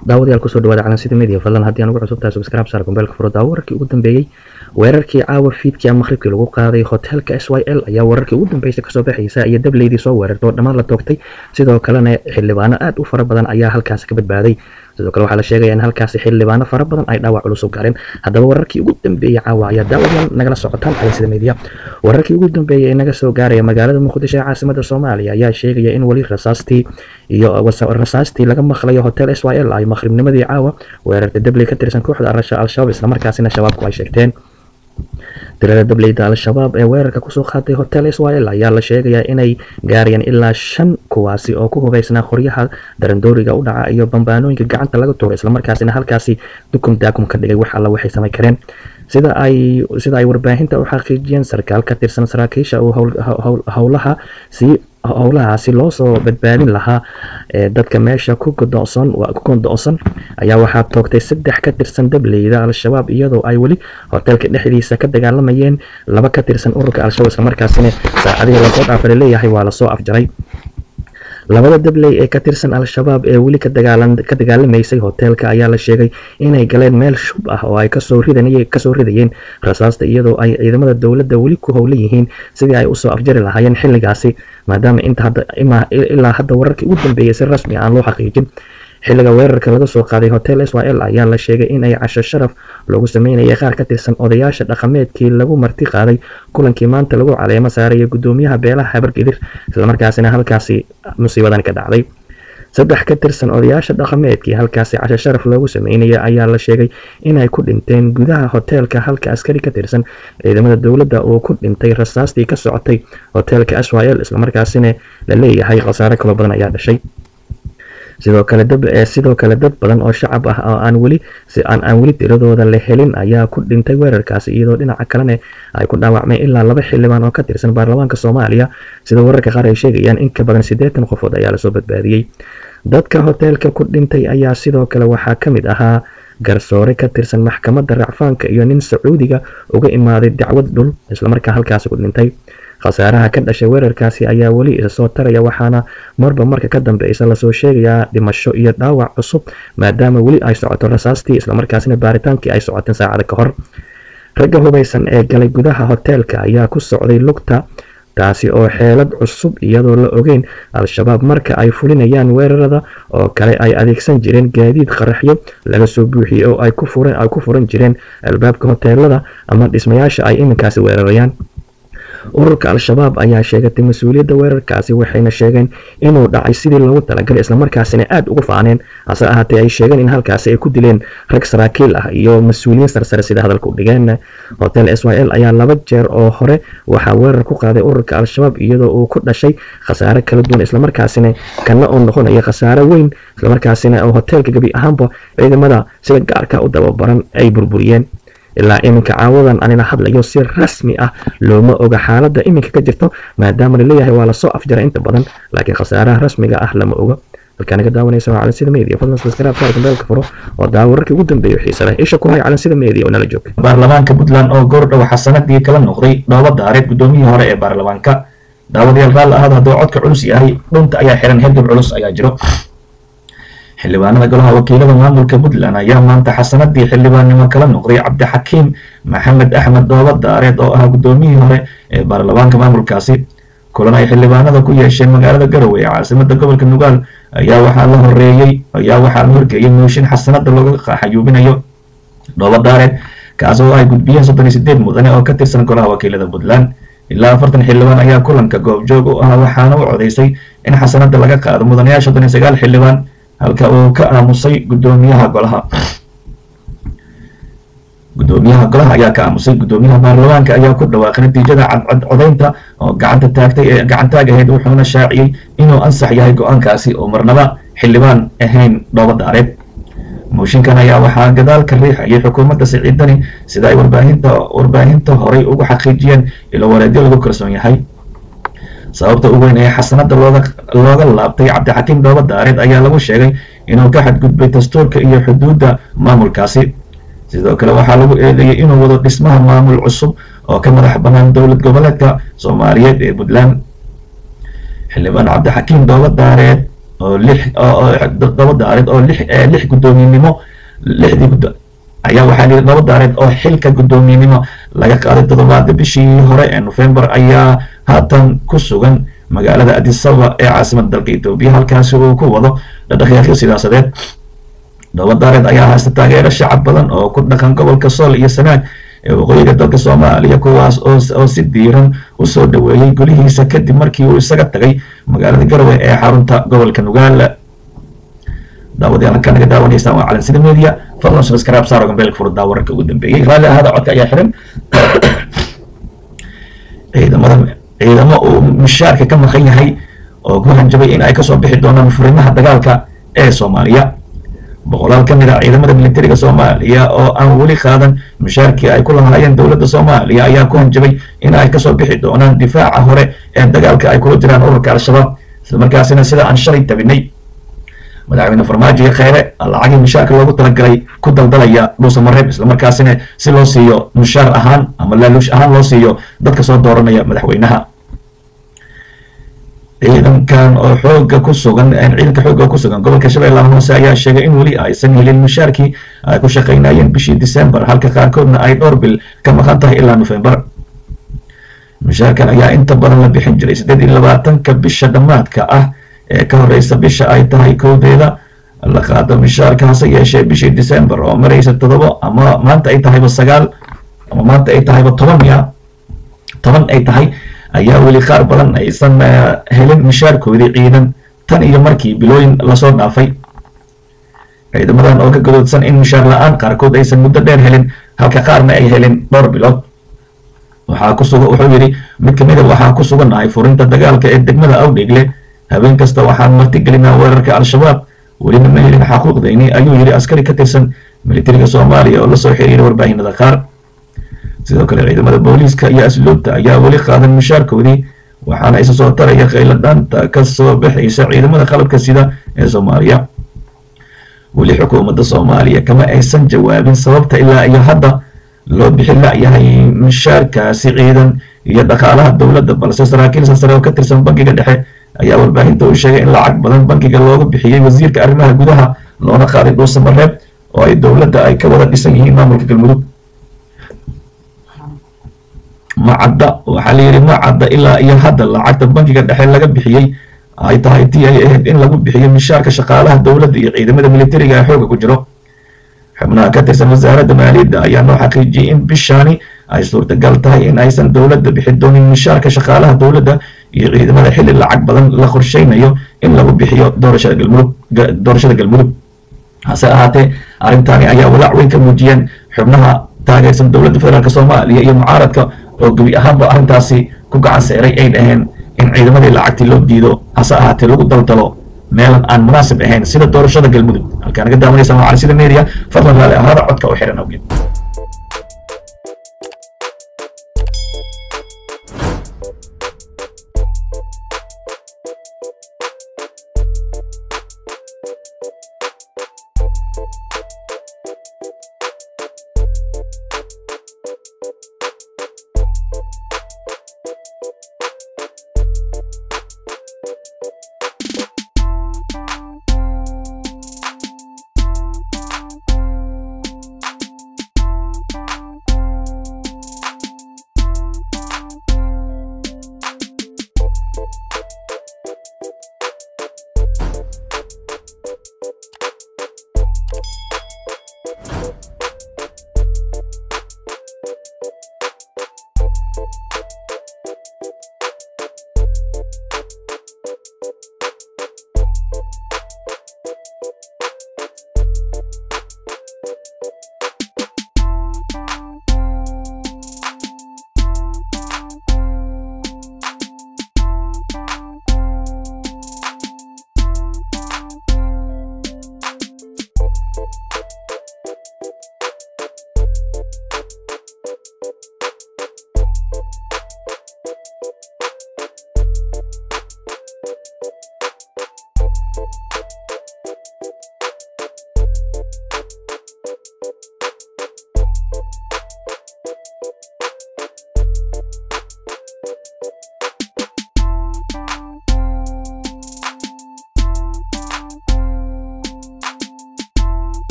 daawadayaal kusoo dhawaada calansida media fadlan haddii aan ugu cusubtahay subscribe saar gombeelka furo daawo wararkii ugu dambeeyey weerarkii caawa fiidkii ama maqribkii lagu qaaday hotelka s y l ayaa wararkii ugu dambeysay kasoo baxaysa iyo dableydii soo weerartay oo dhammaan la toogtay sidoo kalena xildhibaano aad u fara badan ayaa halkaasi ka badbaaday sidoo kale waxaa la sheegaya in halkaasi xildhibaano fara badan ay dhaawac culus u gaareen haddaba wararkii ugu dambeeyey caawa ayaa daawadayaal nagala socotaan calansida media wararkii ugu dambeeyey ee naga soo gaaraya magaalada muqdisho ee caasimada soomaaliya ayaa sheegaya in weli rasaastii iyo rasaastii laga maqlayo hotel s y l ay maqribnimadii caawa weerarta dabley ka tirsan kooxda al-shabaab islamarkaasina shabaabku ay sheegteen tirada dableyda al-shabaab ee weerarka kusoo qaatay hotel s y l ayaa la sheegayaa inay gaarayaan ilaa shan kuwaasi oo ku hubeysnaa qoryaha darandooriga u dhaca iyo bambaanooyinka gacanta laga tuuray islamarkaasina halkaasi dukum daakum ka dhigay wax alla waxay samay kareen sida ay sida ay warbaahinta u xaqiijiyeen sarkaal ka tirsan saraakiisha uu howlaha sii howlahaasi loo soo badbaadin lahaa ee dadka meesha ku godoonsan ku gondoonsan ayaa waxaa toogtay saddex ka tirsan dableyda al-shabaab iyadoo ay weli hotelka dhexdiisa ka dagaalamayeen laba ka tirsan ururka al-shabaab islamarkaasina saacadihii lasoo dhaafay laleeyahay waa lasoo afjaray labada dabley ee ka tirsan al-shabaab ee weli ka dagaalamaysay hoteelka ayaa la sheegay inay galeen meel shub ah oo ay kasoo ridayeen rasaasta iyadoo ay ciidamada dowladda weli ku howlan yihiin sidii ay usoo afjari lahaayeen xilligaasi maadaama ilaa hadda wararkii ugu dambeeyay si rasmi aan loo xaqiijin xilliga weerarka laga soo qaaday hotel s y l ayaa la sheegay in ay casho sharaf lagu sameynayay qaar ka tirsan odayaasha dhaqameedkii lagu marti qaaday kulankii maanta lagu caleemo saaraya gudoomiyaha beelaha habargidir islamarkaasina halkaasi musiibadan ka dhacday saddex ka tirsan odayaasha dhaqameedkii halkaasi casho sharaf loogu sameynaya ayaa la sheegay inay ku dhinteen gudaha hoteelka halka askari ka tirsan ciidamada dowladda uu ku dhintay rasaastii ka socotay hoteelka s y l islamarkaasina la leeyahay khasaare kaloo badan ayaa dhashay sidoo kale dab sidoo kale dad badan oo shacab ah oo aan weli si aan aan weli tiradooda la helin ayaa ku dhintay weerarkaasi iyadoo dhinaca kalena ay ku dhaawacmeen ilaa laba xildhibaan oo ka tirsan baarlamaanka soomaaliya sida wararka qaar ay sheegayaan in ka badan siddeetan qofood ayaa lasoo badbaadiyey dadka hoteelka ku dhintay ayaa sidoo kale waxaa ka mid ahaa garsoore ka tirsan maxkamadda racfaanka iyo nin sacuudiga uga imaaday dacwad dhul islamarkaa halkaasi ku dhintay khasaaraha ka dhashay weerarkaasi ayaa weli isa soo taraya waxaana marba marka ka dambeysa lasoo sheegayaa dhimasho iyo dhaawac cusub maadaama weli ay socoto rasaastii islamarkaasina baaritaankii ay socoteen saacada ka hor ragga hubaysan ee galay gudaha hoteelka ayaa ku socday lugta taasi oo xeelad cusub iyadoo la ogeyn al-shabaab marka ay fulinayaan weerarada oo kale ay adeegsan jireen gaadiid qaraxyo laga soo buuxiyey oo ay ku furan jireen albaabka hoteelada ama dhismayaasha ay iminkaasi weerarayaan ururka al-shabaab ayaa sheegatay mas-uuliyadda weerarkaasi waxayna sheegeen inuu dhacay sidii loogu talagalay islamarkaasina aad ugu faaneen hase ahaatee ay sheegeen in halkaasi ay ku dileen rag saraakiil ah iyo mas-uuliyiin sarsare sida hadalka u dhigeen hotel s y l ayaa laba jeer oo hore waxaa weerar ku qaaday ururka al-shabaab iyadoo uu ku dhashay khasaare kala duwan islamarkaasina kana oo noqonaya khasaare weyn islamarkaasina oo hoteelka gebi ahaanba ciidamada sida gaarka u dababaran ay burburiyeen ilaa iminka caawadan anina hadlayo si rasmi ah looma oga xaaladda iminka ka jirto maadaama laleeyahay waa lasoo afjaray inta badan laakiin khasaaraha rasmiga ah lama oga halkaa naga daawanaysa waa calansida media fadlan subscribe saar gambeelka furo oo daawo wararkii ugu dambeeyo xiisa leh isha ku hay calansida media oo nala joog baarlamaanka puntland oo goordhow xasanadii kala noqday dhooba daareed gudoomiyihii hore ee baarlamaanka daawadayaal raalla ahaada hadduu codka culus yahay dhunta ayaa xiran hergab culus ayaa jiro xildhibaanada golaha wakiilada maamulka puntland ayaa maanta xasanadii xildhibaannimo kala noqday cabdixakiim maxamed axmed dooba daareed oo ah gudoomiyihii hore ee baarlamaanka maamulkaasi kulan ay xildhibaanada ku yeesheen magaalada garowe ee caasimada gobolka nugaal ayaa waxaa la horeeyey ayaa waxaa la horgeeyey mooshin xasanada looga xayuubinayo dooba daareed kaas oo ay gudbiyeen soddon iyo sideed mudane oo ka tirsan golaha wakiilada puntland ilaa afartan xildhibaan ayaa kulanka goobjoog u ah waxaana u codeysay in xasanada laga qaado mudanayaal soddon iyo sagaal xildhibaan halka uu ka aamusay gudoomiyaha golaha gudoomiyaha golaha ayaa ka aamusay gudoomiyaha baarlamaanka ayaa ku dhawaaqay natiijada cadcad codaynta oo gacanta taagtay ee gacantaag ahayd wuxuuna shaaciyey inuu ansax yahay go-aankaasi oo marnaba xildhibaan ahayn dhooba daareed mooshinkan ayaa waxaa gadaal ka riixayay xukuumadda siciidani sida ay warbaahinta warbaahinta horay ugu xaqiijiyeen ilo wareedyo lagu kalsoon yahay sababta ugu weyn ee xasanada looga looga laabtay cabdixakiim dhooba daareed ayaa lagu sheegay inuu ka xadgudbay dastuurka iyo xuduudda maamulkaasi sidoo kale waxaa lagu eedeeyey inuu wado dhismaha maamul cusub oo ka madax bannaan dowlad goboleedka soomaaliyeed ee puntland xildhibaan cabdixakiim dhooba daareed oo lix dhabo daareed oo lix lix guddoomiyenimo lixdii guddo ayaa waxaa la yidhi dhabo daareed oo xilka guddoomiyenimo laga qaaday toddobaada bishii hore ee nofembar ayaa haatan ku sugan magaalada adisaba ee caasimada dalka etoobiya halkaasi uu ku wado dhaqdhaqaaqyo siyaasadeed dhabo daareed ayaa haysta taageero shacab badan oo ku dhaqan gobolka sool iyo sanaag ee waqooyiga dalka soomaaliya kuwaas oo si diiran usoo dhaweeyey golihiisa kadib markii uu isaga tagay magaalada garowe ee xarunta gobolka nugaal daawadayaal halkaa naga daawanaysaan waa calansida media fadlan subscribe saaro gambeelka furdaa wararka ugu dambeeyey raalli ahaada codka ayaa xiran ciidamada ciidamo uu mishaarka ka maqan yahay oo ku hanjabay in ay kasoo bixi doonaan furimaha dagaalka ee soomaaliya boqolaal ka mid a ciidamada militariga soomaaliya oo aan weli qaadan mishaarkii ay ku lahaayeen dowladda soomaaliya ayaa ku hanjabay in ay kasoo bixi doonaan difaaca hore ee dagaalka ay kula jiraan ururka al-shabaab islamarkaasina sida aan shalay tabinay madaxweyne farmaajo iyo kheyre lacagii mishaarka loogu talagalay ku daldalaya dhuusamareeb islamarkaasina si loo siiyo mishaar ahaan ama laaluush ahaan loo siiyo dadka soo dooranaya madaxweynaha ciidankan oo xooga ku sugan ciidanka xooga ku sugan gobolka shabeellaha hoose ayaa sheegay in weli aysan helin mishaarkii ay ku shaqaynayeen bishii december halka qaarkoodna ay dhowr bil ka maqan tahay ilaa november mishaarkan ayaa inta badan la bixin jiray siddeed iyo labaatanka bisha dhammaadka ah ee ka horeysa bisha ay tahay kowdeeda la qaado mishaarka hase yeeshee bishii december oo maraysa todobo ama maanta ay tahayba sagaal ama maanta ay tahayba toban ya toban ay tahay ayaa weli qaar badan aysan helin mishaarkoodii ciidan tan iyo markii bilooyin lasoo dhaafay ciidamadan oo ka gadoodsan in mishaar la-aan qaarkood aysan muddo dheer helin halka qaarna ay helin dhowr bilood waxaa ku suga wuxuu yidhi mid ka mida waxaa ku sugannahay furinta dagaalka ee degmada awdheegle habeen kasta waxaan martigelinaa weerarka al-shabaab welina ma helin xaquuqdayni ayuu yidhi askari ka tirsan militariga soomaaliya oo lasoo xiriiray warbaahinada qaar sidoo kale ciidamada booliiska iyo asluubta ayaa weli qaadan mishaarkoodii waxaana isa soo taraya khayladhaanta ka soo baxaysa ciidamada qalabka sida ee soomaaliya weli xukuumadda soomaaliya kama aysan jawaabin sababta ilaa iyo hadda loo bixi la-yahay mishaarkaasi ciidan iyo dhaqaalaha dowladda balse saraakiil sasare oo ka tirsan bangiga dhexe ayaa warbaahinta u sheegay in lacag badan bangiga loogu bixiyey wasiirka arrimaha gudaha loona qaaday dhuusamareeb oo ay dowladda ay ka wada dhisan yihiin maamulka galmudug macadda waxaa la yidhi macadda ilaa iyo hadda lacagta bankiga dhexe laga bixiyey ay tahay tii ay ahayd in lagu bixiyo mishaarka shaqaalaha dowladda iyo ciidamada militariga ee xooga ku jiro xubnaha ka tirsan wasaaradda maaliyadda ayaa noo xaqiijiyey in bishaani ay suurtagal tahay in aysan dowladda bixi doonin mishaarka shaqaalaha dowladda iyo ciidamada xilli lacag badan la qorsheynayo in lagu bixiyo doorashada galmudug doorashada galmudug hase ahaatee arrintaani ayaa walaac weyn ka muujiyeen xubnaha taageersan dowladda federaalk soomaaliya iyo mucaaradka oo gebi ahaanba arrintaasi ku gacan seeray ay dhaheen in ciidamadii lacagtii loo diido hase ahaatee lagu daldalo meelan aan munaasib ahayn sida doorashada galmudug halkaa naga daawanaysa waa cali sida media fadlan raali ahaada codka u xiran awgeed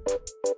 ah